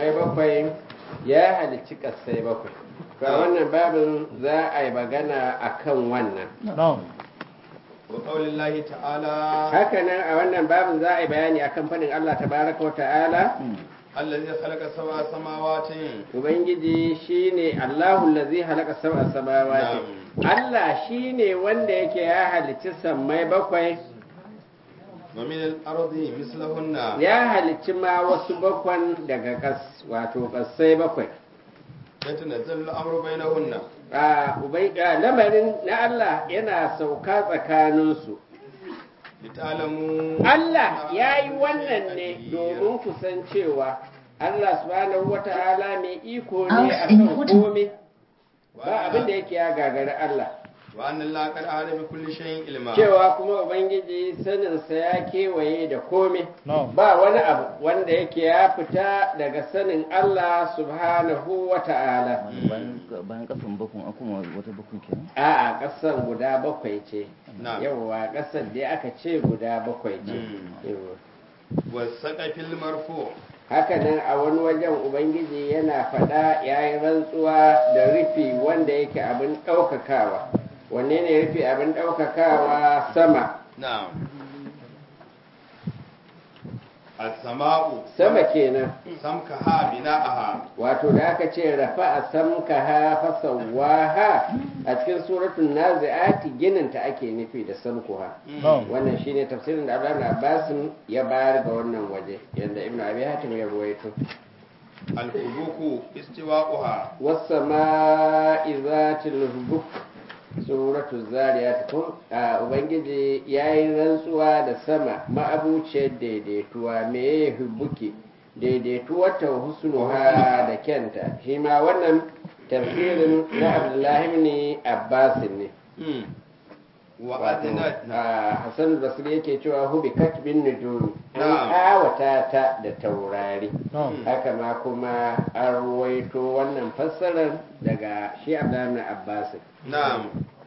sammai bakwai ya halicci kasai bakwai to a wannan babin za a yi magana a kan wannan wa qaulillahi ta'ala hakanan a wannan babin za a yi bayani akan fadin Allah tabaraka wa ta'ala allazi khalaqa sab'a samawatin ubangiji shine Allahu allazi halaka sab'a samawati Allah shine wanda yake ya halicci sammai bakwai wa min al-ardi mislahunna ya halicci ma wasu bakwan daga kas wato kasai bakwai yatanazzalu al-amru bainahunna a ubai a lamarin na Allah yana sauka tsakaninsu litalamu Allah ya yi wannan ne domin kusancewa Allah subhanahu wa ta'ala mai iko ne a kan komai ba abin da yake ya gagari Allah wa anna allaha qad ahata bi kulli shay'in ilma cewa kuma ubangiji saninsa ya kewaye da komai ba wani abu wanda yake ya fita daga sanin Allah subhanahu wa ta'ala bayan kasan bakun akuma wata bakun kenan a'a ƙasan guda bakwai ce Na'am. yawwa ƙasar dai aka ce guda bakwai ce Mm. Yawwa. wa saqafil marfu haka nan a wani wajen ubangiji yana faɗa ya yi rantsuwa da rufi wanda yake abin ɗaukakawa wanne ne rufi abin ɗaukakawa sama na'am as-sama'u sama kenan samkaha bina'aha wato da aka ce rafa a samka ha fasawaha a cikin suratun nazi'ati ginin ta ake nufi da samkuha wannan shine tafsirin da Abdullahi Abbasin ya bayar ga wannan waje yadda Ibn Abi Hatim ya ruwaito al-hubuku istiwa'uha was-sama'i zatil hubuk suratu zariyat kun a ubangiji yayi rantsuwa da sama ma'abuciyar daidaituwa me hubuki daidaituwar ta husnuha da kyanta shi ma wannan tafsirin na Abdullahi ibn Abbas ne Mm. wa wato adinat a Hassan Basri yake cewa hubi katbin nujum an Na'am. kawata ta da taurari Mm. haka ma kuma an ruwaito wannan fassarar daga shi Abdullahi ibn Abbas na'am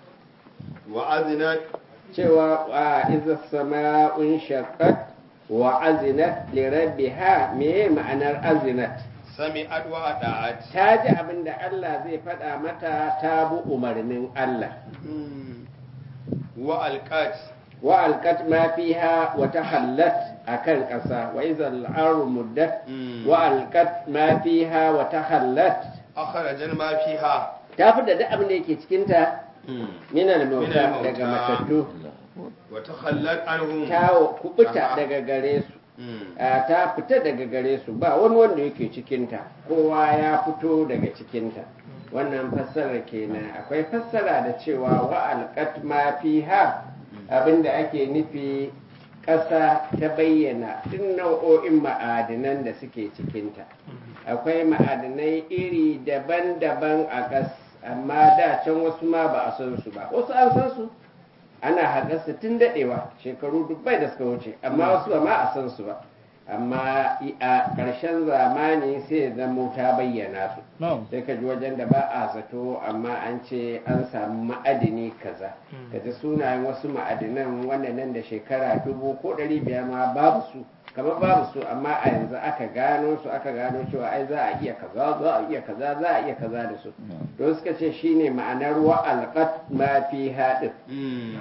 wa adinat cewa wa iza sama'un shaqqat wa azinat li rabbiha me ma'anar azinat sami'at wa ata'at ta ji abin da Allah zai faɗa mata ta bi umarnin Allah Mm. wa alqat wa alqat ma fiha wa tahallat akan ƙasa wa iza al-ardu muddat Mm. wa alqat ma fiha wa tahallat akhrajan ma fiha ta fita da abin da yake cikin ta Mm. min Min al-mauta al-mauta. daga matattu wa takhallat anhum ta kubuta Aha. daga gare su Mm. a ta fita daga gare su ba wani wanda yake cikinta kowa ya fito daga cikinta wannan fassara kenan akwai fassara da cewa wa alqat ma fiha abinda ake nufi ƙasa ta bayyana duk nau'o'in ma'adinan da suke cikinta akwai ma'adinai iri daban-daban a ƙas amma da can wasu ma ba a san su ba wasu an san su ana haƙarsa tun daɗewa shekaru dubbai da suka wuce amma wasu ba ma a san su ba amma i- a ƙarshen zamani sai ya zamo ta bayyana su sai ka ji wajen da ba a zato amma an ce an samu ma'adini kaza ka ji sunayen wasu ma'adinan wanda nan da shekara dubu ko ɗari biyar ma babu su kamar babu su amma a yanzu aka gano su aka gano cewa ai za a iya kaza za a iya kaza za a iya kaza da su don suka ce shine ma'anar wa alqat ma fi haɗin Mm.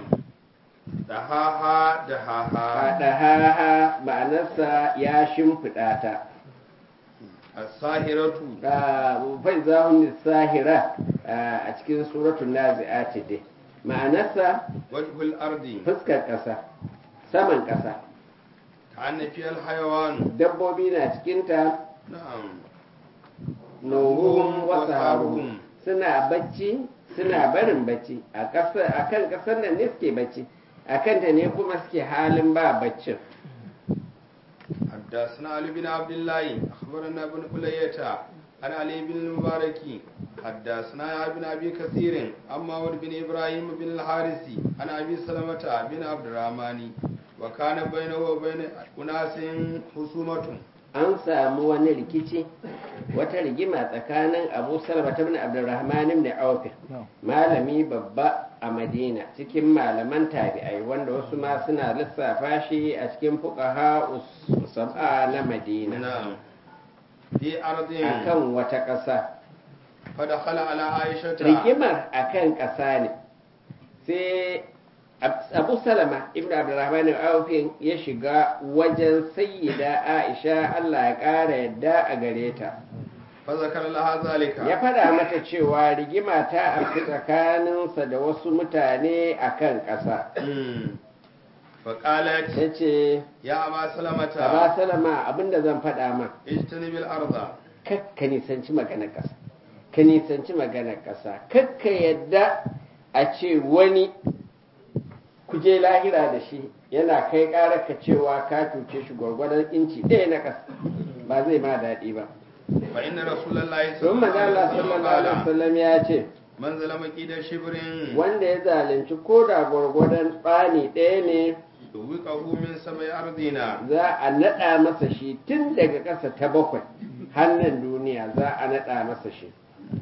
dahaha dahaha Faɗaha ma'anarsa ya shimfiɗa ta. as-sahiratu Fai zahun sahira a cikin suratun nazi'ati dai. Ma'anarsa wajhul ardi fuskar ƙasa, saman ƙasa. kana fi al-hayawan Dabbobi na cikinta na'am nuhum wasu haruhum. Suna bacci, suna barin bacci. A kan ƙasar nan ne suke bacci. A kanta ne kuma suke halin ba baccin. حدثنا علي بن عبد الله اخبرنا ابن قلية عن علي بن المبارك حدثنا يا ابن ابي كثير عن معود بن ابراهيم بن الحارث عن ابي سلمة بن عبد الرحمن وكان بينه وبين اناس خصومة an samu wani rikici wata rigima tsakanin abu salama ta bin abdurrahman ibn auf malami babba a madina cikin malaman tabi'ai wanda wasu ma suna lissafa shi a cikin fuqaha us- sab'a na madina نعم في أرض akan wata ƙasa فدخل على عائشة rigimar akan ƙasa ne sai Ab- abu salama ibn abdurrahman al-awfin ya shiga wajen sayyida aisha allah ya ƙara yadda a gare ta فذكر لها ذلك ya faɗa mata cewa rigima ta afki tsakaninsa da wasu mutane a kan ƙasa مم. فقالت ta ce يا أبا سلمة ba salama abinda zan faɗa ma اجتنب الأرض kakka nisanci maganar ƙasa ka nisanci maganar ƙasa kakka yadda a ce wani kuje lahira da shi yana kai ƙarar ka cewa ka cuce shi gwargwadon inci ɗaya na ƙasa ba zai ma daɗi ba فإن رسول الله don manzala sallallahu alaihi قال wasallam ya ce من ظلم كيد شبر wanda ya zalunci ko da gwargwadon tsani ɗaya ne يوقعه من سبع أرضنا za a naɗa masa shi tun daga ƙasa ta bakwai hannun duniya za a naɗa masa shi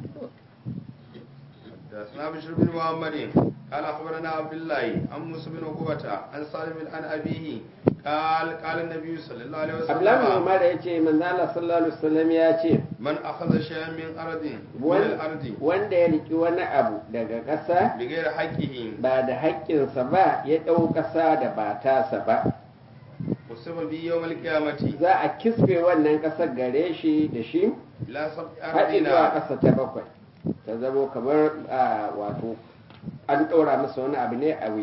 حدثنا بشر بن محمد قال اخبرنا عبد الله عن موسى بن عقبة عن سالم عن ابيه قال قال النبي صلى الله عليه abdullahi وسلم umar ya ce manzala sallallahu alaihi wasallam ya ce من اخذ شيئا من ارض من wan- الارض wanda ya riki wani abu daga ƙasa بغير حقه ba da haƙƙinsa ba ya ɗau ƙasa da ba tasa ba وسب به يوم القيامة za a kisbe wannan ƙasar gare shi da shi الى سبع haɗi zuwa ارضنا ƙasa ta bakwai ta zamo kamar a, wato an ɗora masa wani abu ne a wuya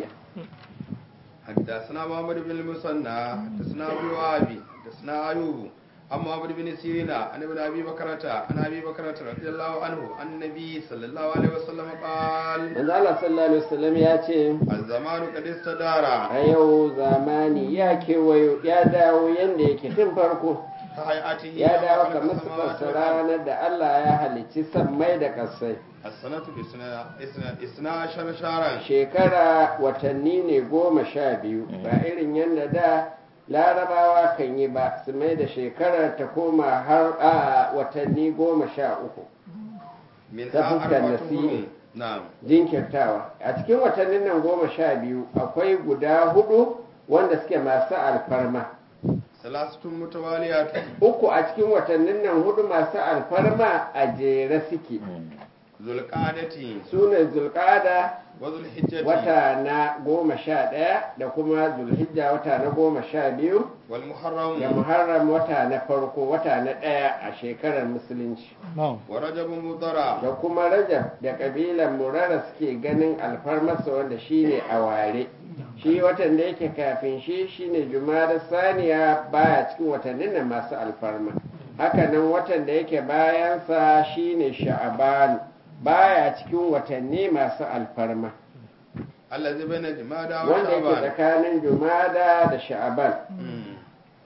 حدثنا محمد بن المثنى حدثنا ابو وهب حدثنا ايوب عن محمد بن سيرين عن ابن ابي بكرة عن ابي بكرة رضي الله عنه عن النبي صلى الله عليه وسلم قال manzo Allah sallallahu alaihi wasallam ya ce الزمان قد استدار a yau zamani ya kewayo ya dawo yanda yake tun farko كهيئته ya يوم dawo خلق kamar السماوات su والأرض. ranar da Allah ya halicci sammai da ƙasai السنة بسنة إثنى- إثنى عشر شهرا shekara watanni ne goma sha biyu ba irin yadda da larabawa kan yi ba su mai da shekarar ta koma har a watanni goma sha uku من ta fuskar أربعة nasi'i. قرون. نعم jinkirtawa a cikin watannin nan goma sha biyu akwai guda hudu wanda suke masu alfarma ثلاثة متواليات uku a cikin watannin nan hudu masu alfarma a jere suke ذو القعدة su ne zulkada وذو الحجة wata na goma sha ɗaya da kuma zulhijja wata na goma sha biyu da والمحرم muharram wata na farko wata na ɗaya a shekarar musulunci ورجب مضرع da kuma rajab da ƙabilan murara suke ganin alfarmarsa wanda shine a ware shi watan da yake kafin shi shine jumada saniya baya cikin watannin nan masu alfarma hakanan watan da yake bayansa shine sha'aban baya cikin watanni masu alfarma الذي بين جمادى wanda yake وشعبان tsakanin jumada da sha'aban مم.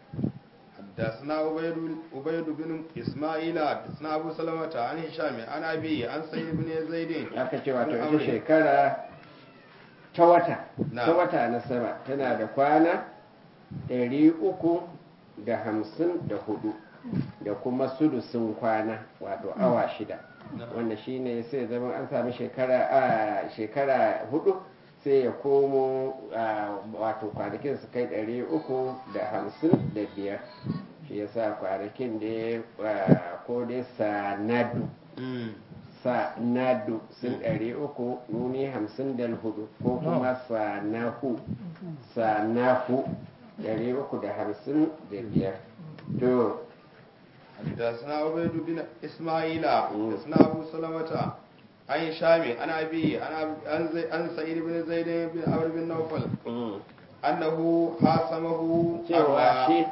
حدثنا عبيد عبيد بن اسماعيل حدثنا ابو سلمة عن هشام عن ابي عن سعيد بن زيد aka ce wato بن ita عمرو. shekara ta wata Na. ta wata na sama tana da kwana ɗari uku da hamsin da hudu da kuma sudusin kwana wato awa shida Na. wanda shine sai zama an sami shekara a shekara hudu sai ya komo a, wato kwanakin su kai ɗari uku da hamsin da biyar shi yasa kwanakin da ya ko dai sanadu مم. sanadu sun ɗari uku nuni hamsin da hudu ko kuma sanahu sanahu ɗari uku da hamsin da biyar to حدثنا عبيد بن اسماعيل مم. حدثنا ابو سلمة عن هشام عن ابي عن أب- عن زي- عن سعيد بن زيد بن عمرو بن نوفل mm, انه حاسمه cewa أروى shi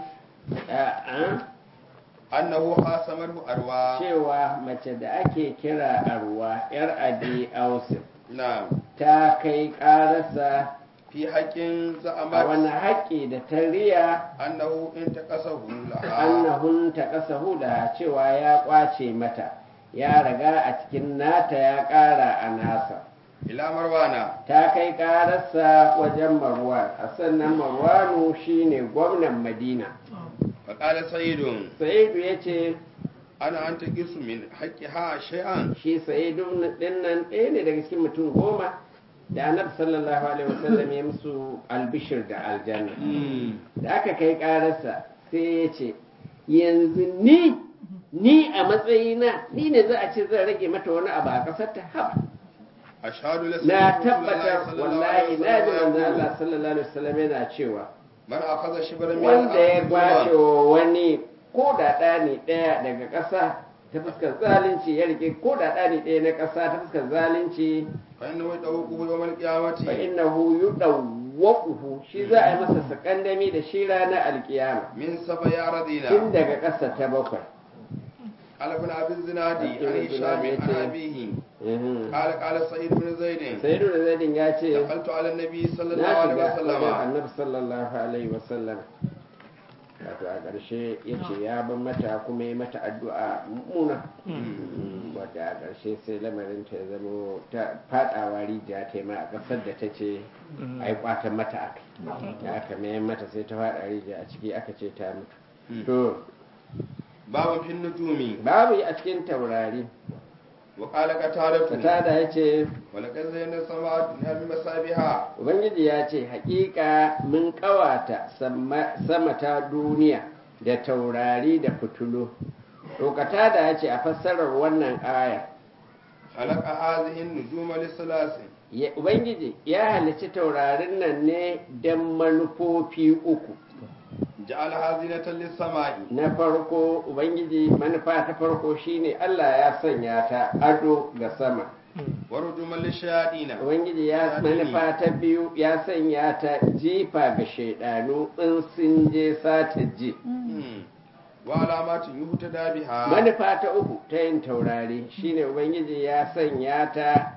a- انه حاسمه اروى cewa mace da ake kira arwa yar abi ausif نعم ta kai ƙararsa في حق a زعمت wani haƙƙi da ta riya انه انتقصه لها annahun ta ƙasa da cewa ya ƙwace mata ya riga a cikin nata ya ƙara a nasa الى مروان ta kai ƙararsa wajen marwan a sannan marwanu shine gwamnan madina فقال سيد sa'idu ya ce انا انتقص من حقها شيئا shi sa'idu dinnan ɗaya ne daga cikin mutum goma da annabi sallallahu alaihi wasallam ya musu albishir da aljanna da aka kai ƙararsa sai ya ce yanzu ni ni a matsayina ni ne za a ce zan rage mata wani abu a ƙasar ta haba ashhadu la na tabbatar wallahi na ji manzo Allah sallallahu alaihi wasallam yana cewa man akhadha shibran min wanda ya al-ardi kwace zulman, wa wani ko da ɗani ɗaya daga ƙasa ta fuskar zalunci ya rike ko da ɗani ɗaya na ƙasa ta fuskar zalunci fa innahu yadawquhu yawm al-qiyamati fa innahu yudawwaquhu shi za a yi masa sakandami da shi ranar alkiyama min safa ya radina tun daga ƙasa ta bakwai قال ابن ابي الزنادي ابن عن هشام الزنادي عن يتي- ابيه Mhm. قال قال سعيد بن زيد sayyidu da zaidin ya ce دخلت على النبي صلى الله na عليه shiga wajen وسلم annabi sallallahu alaihi wasallam wato a ƙarshe ya ce ya ban mata kuma ya mata addu'a mummuna wadda a ƙarshe sai lamarin ta ya zamo ta faɗawa rijiya ta yi ma a ƙasar da ta ce a yi ƙwatan mata aka da aka mayan mata sai ta faɗa rijiya a ciki aka ce ta mutu to باب في النجوم babu yi a cikin taurari وقال قتادة fatada ya ce ولقد زينا السماء الدنيا بمصابيها ubangiji ya ce haƙiƙa mun ƙawata sama sama ta duniya da taurari da fitulu Rokata da ya ce a fassarar wannan aya خلق هذه النجوم للثلاث ya- ubangiji ya halicci taurarin nan ne don manufofi uku جعلها زينة للسماء na farko ubangiji manufa ta farko shine allah ya sanya ta ado ga sama ورجوما للشياطين ubangiji ya manufa ta biyu ya sanya ta jifa ga shaidanu in sun je sata ji مم. وعلامات يهتدى بها manufa ta uku ta yin taurari shine ubangiji ya sanya ta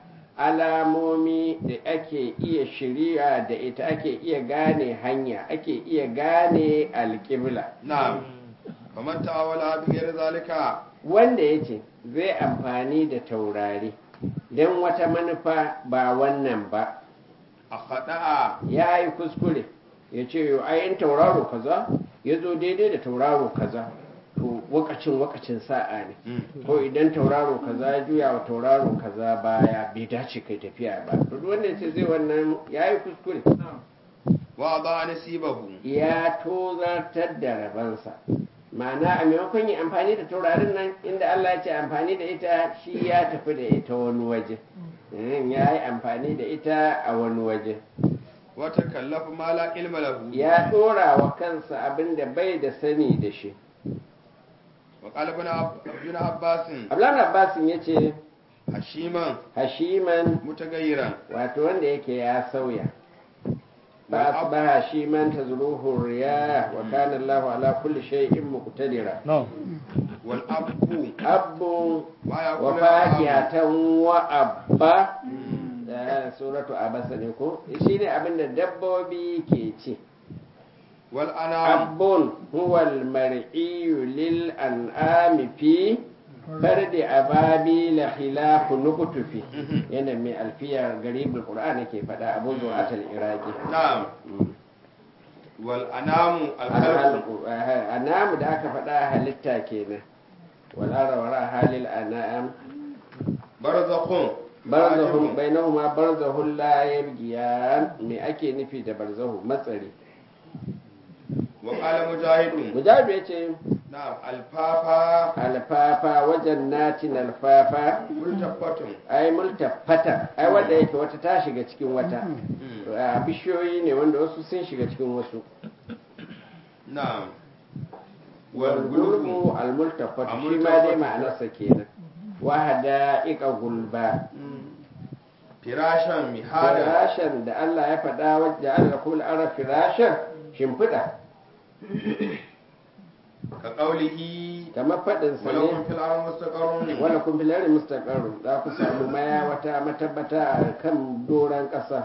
alamomi da ake iya shirya da ita ake iya gane hanya ake iya gane alƙibla نعم فمن تأولها بغير ذلك wanda ya ce zai amfani da taurari don wata manufa ba wannan ba أخطأ ya yi kuskure ya ce yau ayin tauraro kaza ya zo daidai da tauraro kaza to wakacin wakacin sa'a ne مم. ko idan tauraro kaza ya juya wa tauraro kaza baya bai dace kai tafiya ba to duk wanda ce zai wannan ya yi kuskure وأضاع نسيبه ya tozartar da rabansa ma'ana a maimakon yi amfani da taurarin nan inda Allah ya ce amfani da ita shi ya tafi da ita wani waje Mm, ya yi amfani da ita a wani waje وتكلف ما لا علم له ya ɗora wa kansa abin da bai da sani da shi وقال ابن عب- ابن عباس ablan abbasin ya ce هشيما hashiman متغيرا wato wanda yake ya sauya ba Wal ab- asbaha hashiman tazruhu riyah wa kana Allahu ala kulli shay'in muqtadira والأب abbu ما wa يقول fakihatan wa abba da suratu abasa ne ko shine abin da dabbobi ke ci والأنام abbun huwa al-mar'iyu lil an'ami fi fardi ababi la khilafu nuqtufi yana mai alfiya garibul qur'an yake fada abu zu'atul iraqi نعم والأنام الخلق alhalqu anam da aka fada halitta kenan wal arawara halil anam برزخ barzahun bainahuma barzahun la yabghiyan me ake nufi da barzahu matsari وقال مجاهد mujahid yace نعم الفافا alfafa wajen natin alfafa ملتفت ai multafata ai wanda yake wata ta shiga cikin wata a bishiyoyi ne wanda wasu sun shiga cikin wasu نعم walgulbu والقلب almultafatu shi ma dai ma'anarsa kenan wahada ika gulba فراشا مهادا firashan da Allah ya faɗa wajen Allah kuma ara firashan shimfiɗa كقوله kamar faɗinsa ولكم ne في الأرض مستقر wala kun fi lari mustaqarru za ku samu maya wata matabbata a kan doron ƙasa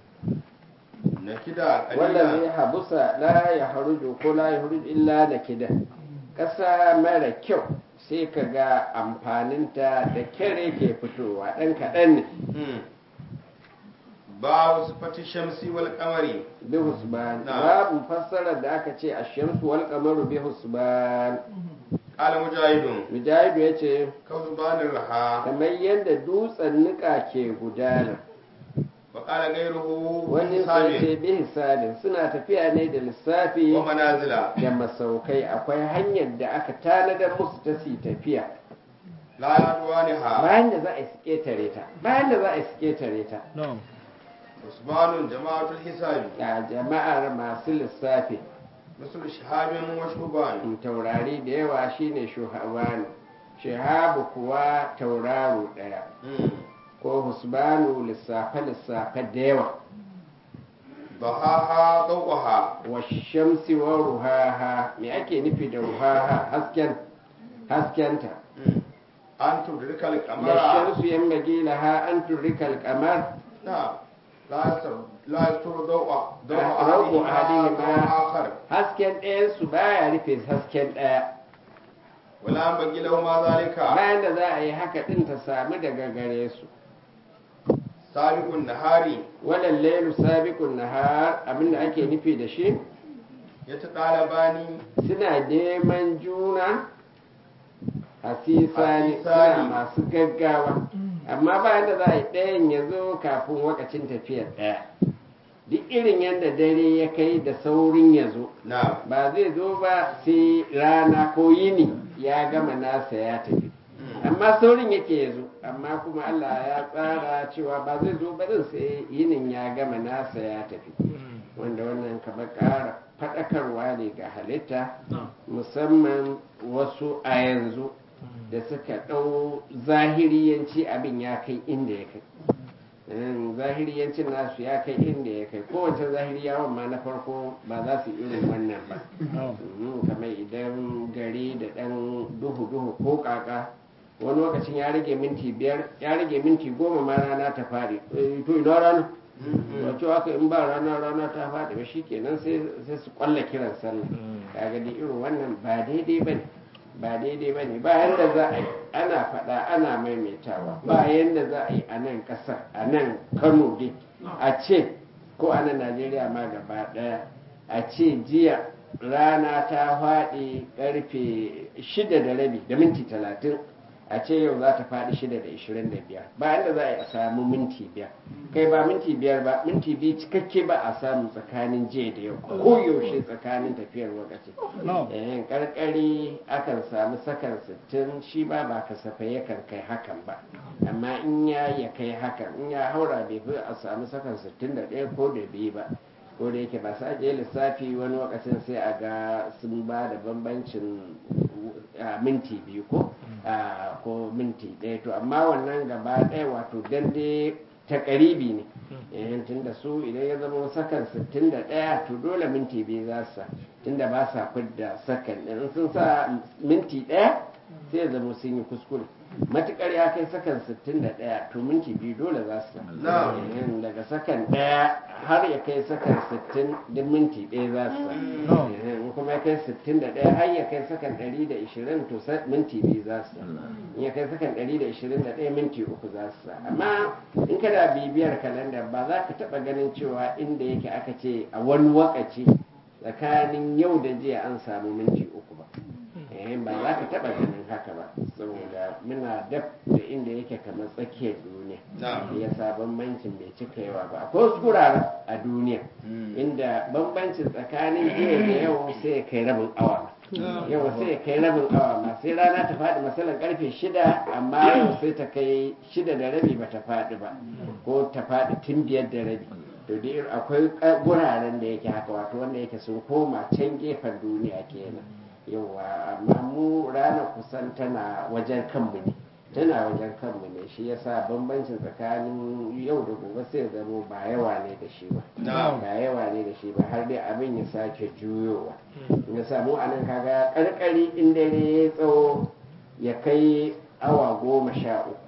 نكدا wanda zai قليلا habusa la ya haruju ko la ya haruju illa da kida ƙasa mara kyau sai ka ga amfaninta da kyare ke fitowa ɗan kaɗan ne مم. باب صفة الشمس والقمر bi husban Na'am. babu fassarar da aka ce a shamsu wal qamaru bi husban قال مجاهد mujahidu ya ce كوزبان الرحى kamar yadda dutsen nika ke gudana وقال غيره wani sai ce حساب bi hisabin suna tafiya ne da lissafi ومنازل da masaukai akwai hanyar da aka tanadar musu ta su tafiya لا يدوانها bayan da za a yi su ƙetare ta bayan da za a yi su ƙetare ta عثمان جماعة الحساب ga jama'ar masu lissafi مثل شهاب وشهبان taurari da yawa shine shuhabanu shahabu kuwa tauraro ɗaya ko husbanu lissafe-lissafe da yawa ضحاها ضوءها wa shamsi wa ruhaha me ake nufi da ruhaha hasken haskenta أن تدرك da القمر shamsu yambagi laha an turrika alqamar نعم لا يستر لا يستر ضوء ضوء ضوء أحدهما أحدهما. ضوء آخر hasken ɗayan su baya rufe hasken ɗaya ولا ينبغي لهما ذلك bayan da za a yi haka ɗin ta samu daga gare su سابق النهار walal lailu sabiqun nahar abinda ake nufi da shi يتطالبان suna neman juna hasisani suna Hasisani. masu gaggawa amma bayan da za a yi ɗayan ya zo kafin wakacin tafiyar ɗaya duk irin yadda dare ya kai da saurin ya zo نعم ba zai zo ba sai rana ko yini ya gama nasa ya tafi amma saurin yake ya zo amma kuma Allah ya tsara cewa ba zai zo ba din sai yinin ya gama nasa ya tafi wanda wannan kamar ƙara faɗakarwa ne ga halitta musamman wasu a yanzu da suka ɗau zahiriyanci abin ya kai inda ya kai Mm, zahiriyancin nasu ya kai inda ya kai kowace zahiriyawan ma na farko ba za su irin wannan ba Mm, kamar idan gari da ɗan duhu-duhu ko kaka wani lokacin ya rage minti biyar ya rage minti goma ma rana ta faɗi Eh, to ina rana wato haka in ba rana rana ta faɗi ba shikenan sai sai su kwalla kiran sallah kaga dai irin wannan ba daidai bane ba daidai bane ba yanda za a yi ana faɗa ana maimaitawa ba yanda za a yi a nan ƙasar a nan Kano dai a ce ko a nan Najeriya ma gaba ɗaya a ce jiya rana ta faɗi ƙarfe shida da rabi da minti talatin a ce yau za ta faɗi shida da ishirin da biyar ba inda za a yi a samu minti biyar kai ba minti biyar ba minti biyu cikakke ba a samu tsakanin jiya da yau ko yaushe tsakanin tafiyar lokaci yayin karkari akan samu sakan sittin shi ba ba kasafai yakan kai hakan ba amma in ya ya kai hakan in ya haura bai fi a samu sakan sittin da ɗaya ko da biyu ba ko da yake ba su ajiye lissafi wani lokacin sai a ga sun ba da bambancin a minti biyu ko a ko minti ɗaya to amma wannan gaba ɗaya wato dan dai ta ƙaribi ne eh tunda su idan ya zama sakan 61 to dole minti biyu za su sa tunda ba sa fidda sakan ɗin in sun sa minti ɗaya sai ya zama sun yi kuskure matukar ya kai sakan 61 to minti biyu dole za su sa Na'am. Eh, daga sakan ɗaya har ya kai sakan 60 duk minti ɗaya za su sa Eh, in kuma ya kai 61 har ya kai sakan 120 to sa- minti biyu za su sa in ya kai sakan 121 minti uku za su sa amma in kana bibiyar kalanda ba za ka taɓa ganin cewa inda yake aka ce a wani wakaci tsakanin yau da jiya an samu minti uku ba eh ba za ka taɓa ganin haka ba saboda muna daf da inda yake kamar tsakiyar duniya Na'am. ya sa bambancin bai cika yawa ba akwai wasu guraren a duniya inda bambancin tsakanin jiya da yau sai ya kai rabin awa yau sai ya kai rabin awa ma sai rana ta faɗi masalan karfe shida amma yau sai ta kai shida da rabi ba ta faɗi ba ko ta faɗi tun biyar da rabi to dai akwai ka- guraren da yake haka wato wanda yake sun koma can gefen duniya kenan yawa amma mu rana kusan tana wajen kanmu ne tana wajen kanmu ne shi yasa bambancin tsakanin yau da gobe sai ya zamo ba yawa ne da shi ba Na'am. ba yawa ne da shi ba har dai abin ya sake juyowa ya samu a nan kaga karkari in dare ya tsawo ya kai awa goma sha uku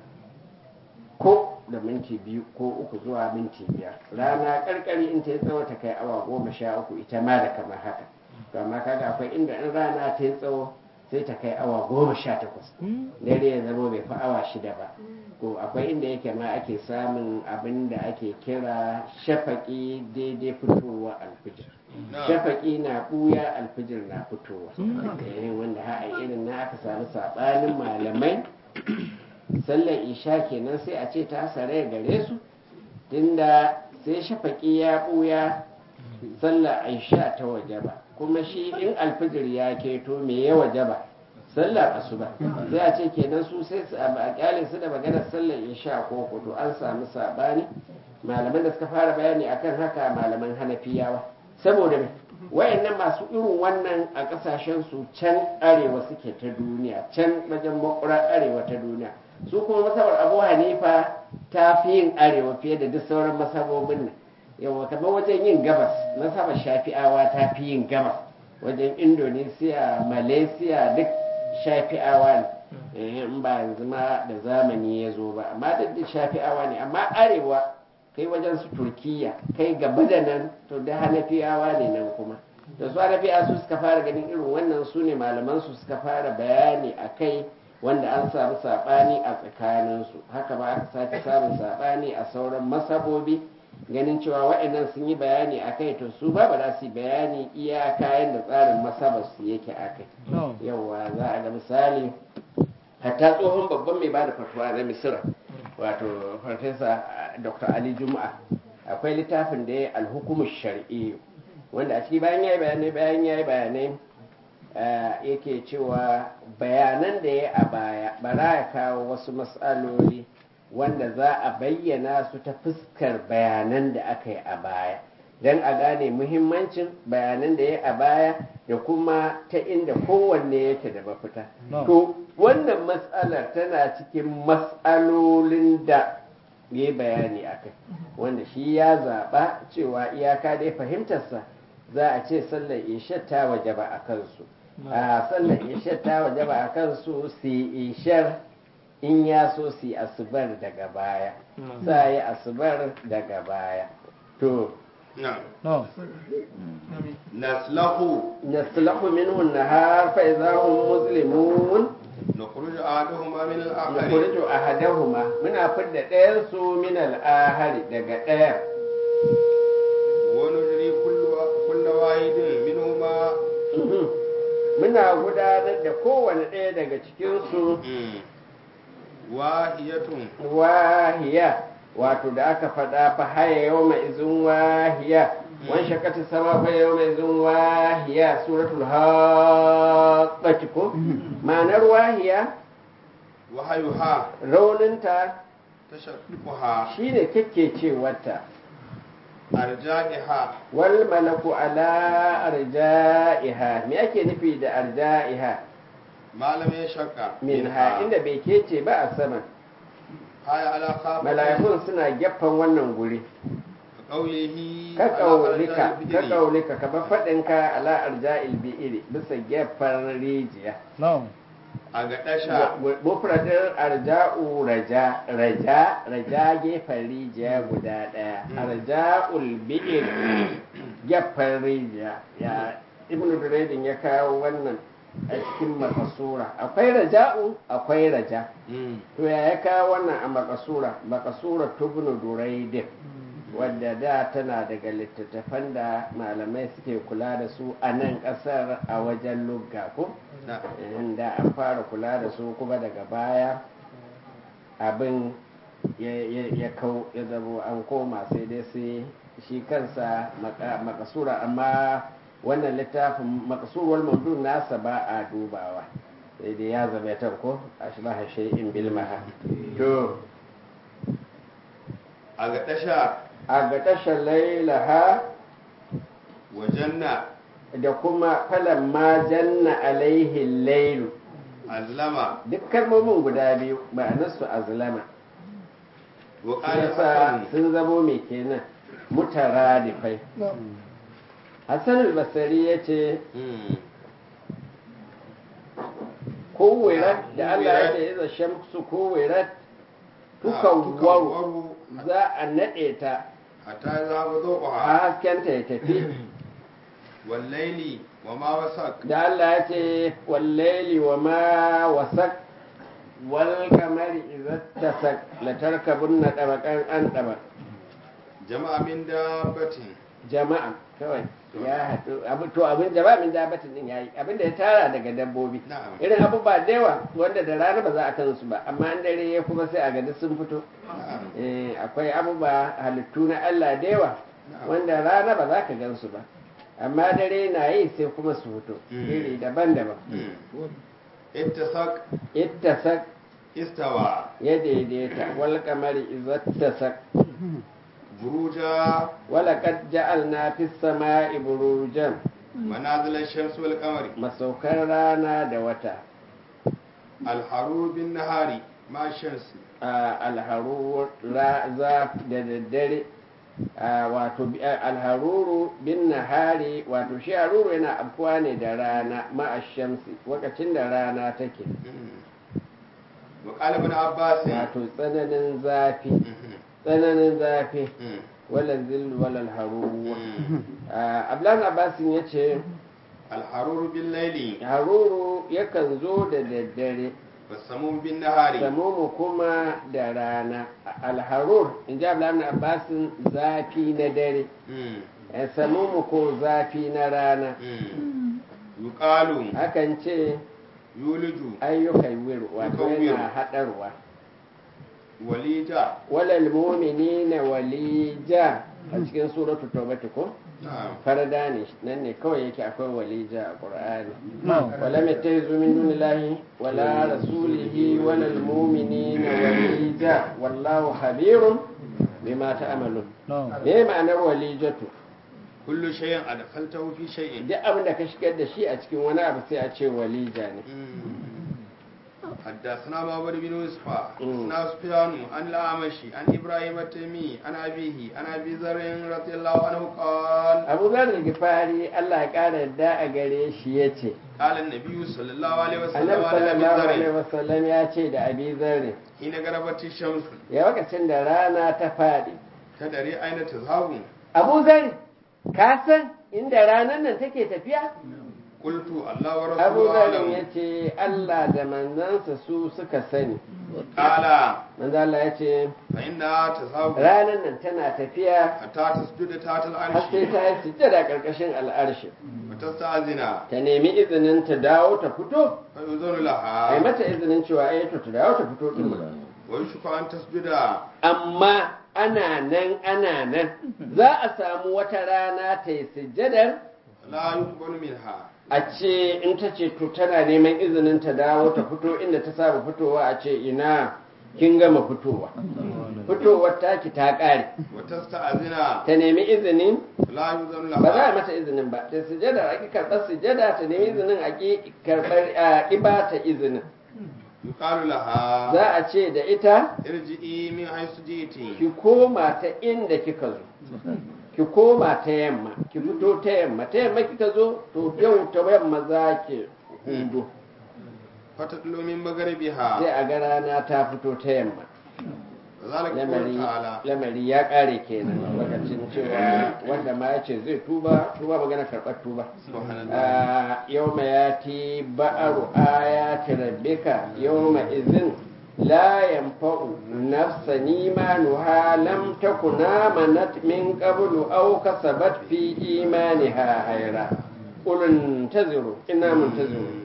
ko da minti biyu ko uku zuwa minti biyar rana karkari in ta yi tsawo ta kai awa goma sha uku ita ma da kamar haka to amma kaga akwai inda in rana ta yi tsawo sai ta kai awa goma sha takwas dare ya zama bai fi awa shida ba ko akwai inda yake ma ake samun abin da ake kira shafaki daidai fitowa alfijir Na'am. shafaki na ɓuya alfijir na fitowa eh wanda ha a irin na aka samu saɓanin malamai sallar isha kenan sai a ce ta sare gare su tunda sai shafaƙi ya ɓuya sallar aisha ta waje ba kuma shi in alfijir ya keto me ya waje ba sallar asuba sai a ce kenan su sai su a kyale su da maganar sallar isha ko kudu an samu sabani malaman da suka fara bayani akan haka malaman hanafiyawa saboda me wayannan masu irin wannan a kasashen su can arewa suke ta duniya can wajen makura arewa ta duniya su kuma masabar abu hanifa ta fi yin arewa fiye da duk sauran masabobin nan yawa kamar wajen yin gabas masabar shafi'awa ta fi yin gabas wajen indonesia malaysia duk shafi'awa ne in ba yanzu ma da zamani ya zo ba amma duk da shafi'awa ne amma arewa kai wajen su turkiya kai gaba da nan to da hanafiyawa ne nan kuma da su hanafiya su suka fara ganin irin wannan su ne malaman su suka fara bayani a kai wanda an samu saɓani a tsakaninsu haka ba aka sake samun saɓani a sauran masabobi ganin cewa waɗannan sun yi bayani a kai to su ba ba za su yi bayani iya kayan da tsarin masabarsu yake a kai yauwa za a ga misali hatta tsohon babban mai bada fatuwa na misira wato farfesa dr ali juma'a akwai littafin da ya alhukumu shari'i wanda a ciki bayan ya yi bayanai bayan ya yi bayanai yake cewa bayanan da ya a baya bara ya kawo wasu matsaloli wanda za a bayyana su ta fuskar bayanan da aka yi a baya don a gane muhimmancin bayanan da ya a baya da kuma ta inda kowanne yake da mafita to wannan matsalar tana cikin matsalolin da ya bayani a kai wanda shi ya zaɓa cewa iyaka dai fahimtarsa za a ce sallar isha ta waje ba a kansu a sallar isha ta waje ba a kansu su ishar in ya so su asubar daga baya sa yi asubar daga baya to naslahu naslahu minhu nahar fa idza hum muslimun nukhruju ahaduhuma min al-akhar nukhriju ahadahuma muna fidda ɗayan su min al-ahari daga ɗayan wa nujri kullu kullu wahidin minhuma muna gudanar da kowane ɗaya daga cikin su wahiyatun wahiya wato da aka faɗa fa haya yau mai izin wahiya wan shakati sama fa yau mai izin wahiya suratul haqqati ko ma'anar wahiya wahayuha rauninta tashaqquha shine cewarta arja'iha wal malaku ala arja'iha me ake nufi da arja'iha malamin shakka minha inda bai kece ba a sama haya ala khafa mala'ikun suna gefen wannan guri qawlihi ka kaulika ka kaulika ka ba fadin ka ala arja'il bi'iri bisa gefen rijiya a ga dasha mufradin arja'u raja raja raja gefen rijiya guda daya arja'ul bi'ir gefen rijiya ya ibnu duraydin ya kawo wannan a cikin makasura akwai raja'u akwai raja to ya ya kawo wannan a makasura makasura tubnu duraydin wadda da tana daga littattafan da malamai suke kula da su a nan kasar a wajen lugga ko da an fara kula da su kuma daga baya abin ya kau ya zabo an koma sai dai sai shi kansa makasura amma wannan littafin makasuwar mamdun nasa ba a dubawa sai dai ya zama ya ko a shi ba in bilmaha to a ga dasha a ga tashar lailaha wa janna da kuma falan ma janna alaihi lailu azlama duk kalmomin guda biyu ma'anarsu azlama wa qala yasa hasan sun zamo mai kenan mutaradifai hassan al-basari ya ce kowirat da Allah ya ce iza shamsu kowirat tukawwaru za a naɗe ta hatta zaba a dhuha haskenta ya tafi wal layli wa ma wasaq da Allah ya ce wallaili wa ma wasak wal kamari idza tasak la tarkabunna tabaqan an tabaq jama'a min dabbatin jama'a kawai ya haɗu abu to abin jama'a min dabatin din yayi abin da ya tara daga dabbobi Na'am. irin abubuwa da yawa wanda da rana ba za a kan su ba amma an dare ya kuma sai a ga duk sun fito na'am Eh, akwai abubuwa halittu na Allah da yawa Na'am. wanda rana ba za ka gan su ba amma dare na yi sai kuma su fito Mm. iri daban-daban Mm. ittasaq ittasak istawa ya daidaita wal kamari izattasak buruja ولقد جعلنا في السماء بروجا manazil ash-shams wal qamari masaukan rana da wata al-harur bin nahari ma shams a alharuru ra- za da daddare a wato bi- a- alharuru bin nahari wato shi haruru yana afkuwa ne da rana ma'ashamsi lokacin da rana take wa qala ibn abbas wato tsananin zafi Mhm. tsananin zafi Mm. wala zillu wala haruru Mm. ablan abbasin ya ce al-harur bil layli haruru yakan zo da daddare was-samum bin nahari samumu kuma da rana alharur in ji abdullahi ibn abbasin zafi na dare Mm. eh, samumu ko zafi na rana Mm. yuqalu hakan ce yuliju ayyukan wir wato Yukan yana wir. haɗarwa walija walal mu'minina walija a cikin suratu tawbati ko na'am farada ne nan ne kawai yake akwai walija a qur'ani wala yattayizu min dunillahi wala rasulihi walal mu'minina walija wallahu habirun bima ta'malun me ma'anar walijatu kullu shay'in adkhaltahu fi shay'in duk abin da ka shigar da shi a cikin wani abu sai a ce walija ne حدثنا معبد بن يوسف مم. حدثنا سفيان عن الأعمشي عن إبراهيم التيمي عن أبيه عن أبي ذر رضي الله عنه قال abu zar gifari Allah ya ƙara yadda a gare shi ya ce قال النبي صلى الله عليه وسلم annabi على أبي sallallahu alaihi ذر wasallam ya ce da abi zarri حين غربت الشمس ya lokacin da rana ta faɗi تدري أين تذهب abu zarri ka san inda ranar nan take tafiya قلت الله abu ورسوله zarri ya أعلم ce Allah da manzansa su suka sani قال manzo Allah ya ce فإنها تذهب ranar nan tana tafiya حتى تسجد تحت har العرش sai ta yi sujjada ƙarƙashin al'arshi وتستأذن ta nemi izinin ta dawo ta fito فيؤذن ai لها mata izinin cewa ai to ta dawo ta fito din ba ويشك أن تسجد amma ana nan ana nan za a samu wata rana ta yi sujjadar لا يقبل منها a ce in ta ce to tana neman izinin ta dawo ta fito inda ta saba fitowa a ce ina kin gama fitowa fitowar taki ta ƙare وتستأذن ta nemi izinin لا يؤذن ba za a لها mata izinin ba ta sujjada a ki karɓar sujjada ta nemi izinin a ki karɓar a ki ba ta izinin يقال لها za a ce da ita ارجئي من حيث جئتي ki koma ta inda kika zo ki koma ta yamma ki fito ta yamma ta yamma kika zo to yau ta yamma za ki hudu فتطلع من مغربها sai a ga rana ta fito ta yamma وذلك lamari قول تعالى lamari ya kare kenan lokacin cewa wanda ma ya ce zai tuba tuba magana karɓar tuba سبحان الله yau ma ya ti ba'aru ayati rabbika yau ma izin la yanfa'u nafsa imanuha lam takuna manat min qablu aw kasabat fi imaniha hayra qul intaziru inna muntaziru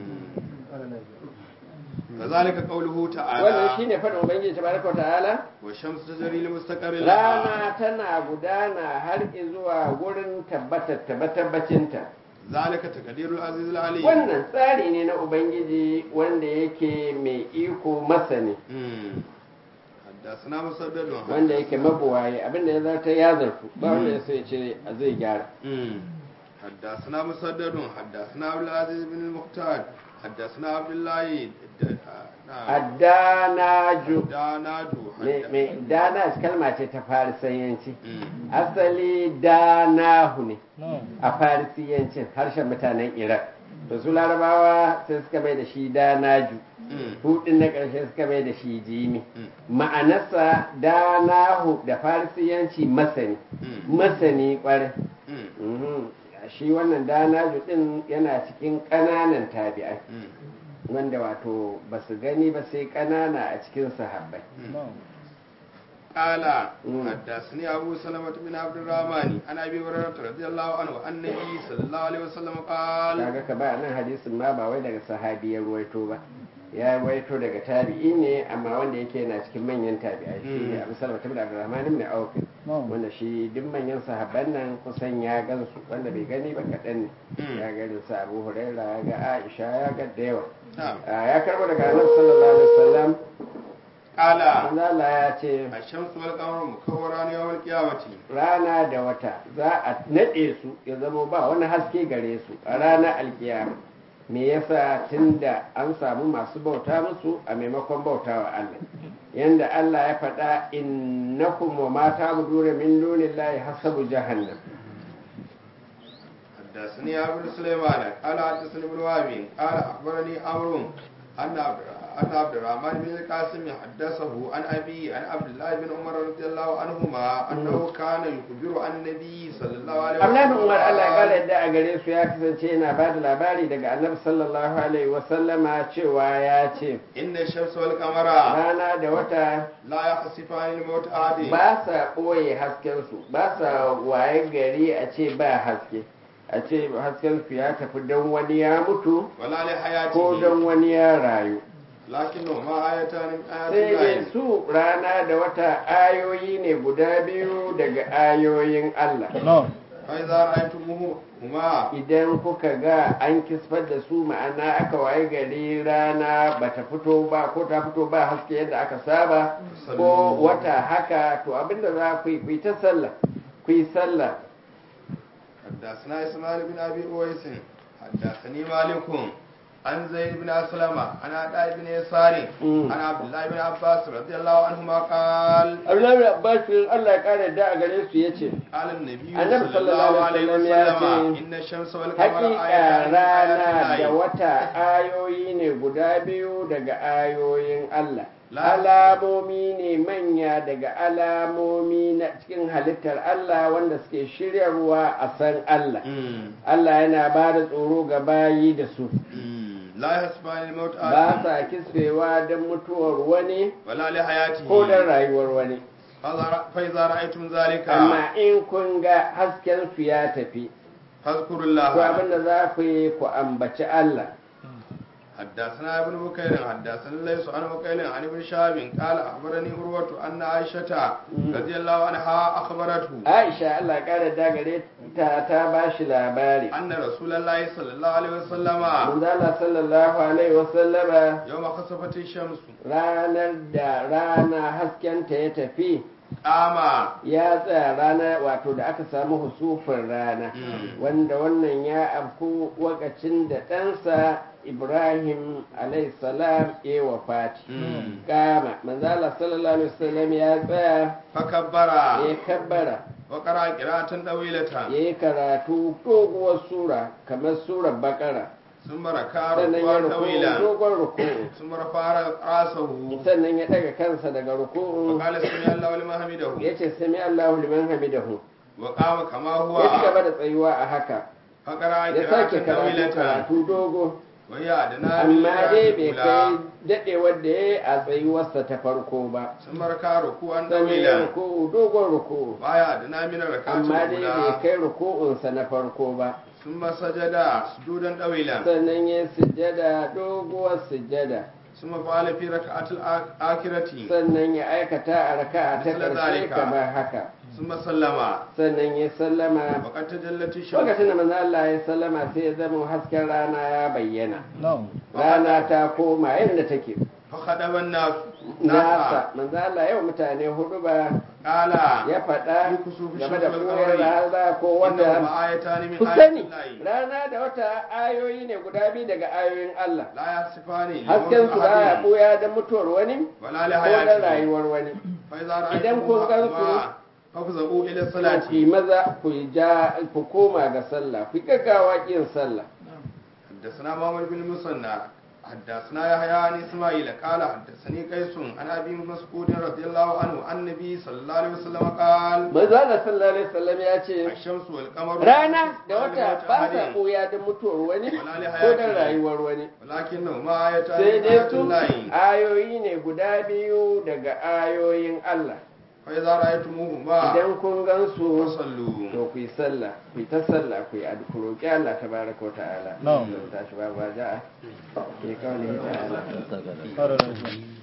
كذلك قوله wannan تعالى shine faɗin ubangiji tabaraka wa ta'ala والشمس تجري لمستقر لها rana tana gudana har zuwa gurin tabbatar tabbacinta ذلك تقدير العزيز العليم wannan tsari ne na ubangiji wanda yake mai iko masani مم. حدثنا مسدد wanda yake mabuwaye abinda ya zarta ya zartu ba wanda ya so ya ce a zai gyara مم. حدثنا مسدد حدثنا عبد العزيز بن المختار حدثنا عبد الله د- نعم. addanaju دانادو Me- حد- me- dana kalma ce ta farisiyanci مم. asali danahu ne a farisiyancin harshen mutanen iraq to su larabawa sai suka mai da shi danaju مم. hudin na ƙarshe suka mai da shi jimi Mm. ma'anarsa danahu da farisiyanci masani Mm. masani ƙwarai مم. Mhm. shi wannan danaju din yana cikin ƙananan tabi'ai مم. wanda wato ba su gani ba sai ƙanana a cikin sahabbai قال مم. حدثني أبو سلمة بن عبد الرحمن عن أبي هريرة رضي الله عنه أن النبي صلى الله عليه وسلم قال kaga ka ba nan hadisin ma ba wai daga sahabi ya ruwaito ba ya ruwaito daga tabi'i ne amma wanda yake yana cikin manyan tabi'ai shi ne abu salama tabi da abdurrahman ibn auf wanda shi duk manyan sahabban nan kusan ya gansu wanda bai gani ba kaɗan ne Mm. ya ga irin su abu huraira ya ga aisha ya ga da yawa نعم Ah, ya karbo daga annabi sallallahu alaihi wasallam قال manzo Allah ya ce الشمس والقمر مكوران يوم القيامة rana da wata za a naɗe su ya zama ba wani haske gare su a ranar alkiyama me yasa tunda an samu masu bauta musu a maimakon bauta wa Allah yanda Allah ya faɗa innakum wa ma ta'buduna min dunillahi hasabu jahannam حدثني أبو سليمان قال حدثني ابن وهب قال أخبرني عمرو أن عبد أن عبد الرحمن بن القاسم حدثه عن أبي عن عبد الله بن عمر رضي الله عنهما أنه كان يخبر عن النبي صلى الله عليه وسلم Abdullahi bin Umar Allah ya قال kara yadda a gare su ya kasance yana ba da labari daga Annabi sallallahu alaihi wa sallama cewa ya ce إن الشمس والقمر rana da wata لا يخسفان الموت أحد ba sa ɓoye haskensu ba sa waye gari a ce ba haske a ce haskensu ya tafi don wani ya mutu ولا ko لحياته don wani ya rayu لكنهما آيتان من آيات sai dai الله su rana da wata ayoyi ne guda biyu daga ayoyin Allah فإذا رأيتموهما idan kuka ga an kisfar da su ma'ana aka waye gari rana bata fito ba ko ta fito ba haske yadda aka saba ko wata haka to abinda za ku yi ku yi ta sallah ku yi sallah حدثنا إسماعيل بن أبي أويس حدثني مالك عن زيد بن أسلم عن عطاء بن يسار مم. عن عبد الله بن عباس رضي الله عنهما قال Abdullahi bin Abbas Allah ya kare da a gare su yace قال النبي النبي صلى الله عليه وسلم يا وسلم سيدي. إن الشمس والقمر hakika آيتان من rana آيات da الله wata ayoyi ne guda biyu daga ayoyin Allah La- alamomi ne manya daga alamomi na cikin halittar Allah wanda suke shiryarwa a san Allah مم. Allah yana ba da tsoro ga bayi da su مم. لا يحسبان الموت ba أحد sa kisfewa don mutuwar wani ولا لحياته ko don rayuwar wani فإذا- فإذا رأيتم ذلك amma in kun ga hasken su ya tafi فاذكروا to الله abinda za ku yi ku ambaci Allah حدثنا ابن بكير حدثنا ليس عن بكير عن ابن شهاب قال اخبرني عروه ان عائشه رضي الله عنها اخبرته Aisha Allah ya kara dagare ta ta ba shi labari ان رسول الله صلى الله عليه وسلم Manzala sallallahu alaihi wasallama يوم خسفت الشمس ranar da rana haskenta ya tafi قام ya tsaya rana wato da aka samu husufin rana Mm. wanda wannan ya afku wakacin da ɗansa Ibrahim alaihi salam ya wafati Mm. kama manzala sallallahu alaihi wasallam ya tsaya فكبر ya kabbara وقرا قراءه طويله ya yi karatu doguwar sura kamar surar bakara ثم ركع sannan ya ركوعا ruku طويلا dogon ruku ثم رفع راسه sannan ya daga kansa daga ruku'u وقال سمع الله لمن حمده ya ce sami Allahu liman hamidahu وقام كما هو ya ci gaba da tsayuwa a haka فقرا ya sake قراءه karatu طويله karatu dogo وهي ادنى من amma dai bai الأولى. kai dadewar da ya yi a tsayuwarsa ta farko ba sun marka ruku'an sannan ya ɗawila ruku'u dogon ruku'u baya da namina rakatun amma dai bai guda kai ruku'unsa na farko ba sun masajada sujudan ɗawila sannan ya sujjada doguwar sujjada sun mafa'ala fi raka'atul akirati sannan ya aikata a raka'a ta Misla ƙarshe zalika. kamar haka sun masallama sannan ya sallama waƙar ta jallati lokacin da shamsu manzo Allah ya sallama sai ya zama hasken rana ya bayyana No. rana ta koma yadda take fahaɗaban nasu nasa manzo Allah yau mutane hudu ba ƙala ya faɗa Yi kusufi game da shamsul koyar qamari. rana ko inda wata ma'ayata ne min ku sani ayatin layi rana da wata ayoyi ne guda biyu daga ayoyin Allah la ya sifa ne hasken su baya buya da mutuwar wani wala li ko da hayati rayuwar wani fa idza Idan kun gan su, fafza'u ila ku salati yi maza ku yi ja ku koma ga sallah ku yi gaggawa kin sallah حدثنا محمد بن المثنى حدثنا يحيى عن اسماعيل قال حدثني قيس عن ابي مسعود رضي الله عنه عن النبي صلى الله عليه وسلم قال manzo Allah sallallahu alaihi wasallam ya ce الشمس والقمر rana da لا wata لموت ba أحد، sa ɓuya da mutuwar wani Wala li ko da hayati. rayuwar wani ولكنهما آيتان sai من dai آيات su الله ayoyi ne guda biyu daga ayoyin Allah fa idza ra'aytumuhuma idan kun gansu fasallu to ku yi sallah ku yi ta sallah ku yi ad- ku roƙi Allah tabaraka wa ta'ala Na'am. tashi ba ba ja'a ke kawai ta'ala Saka da- Fara da shi.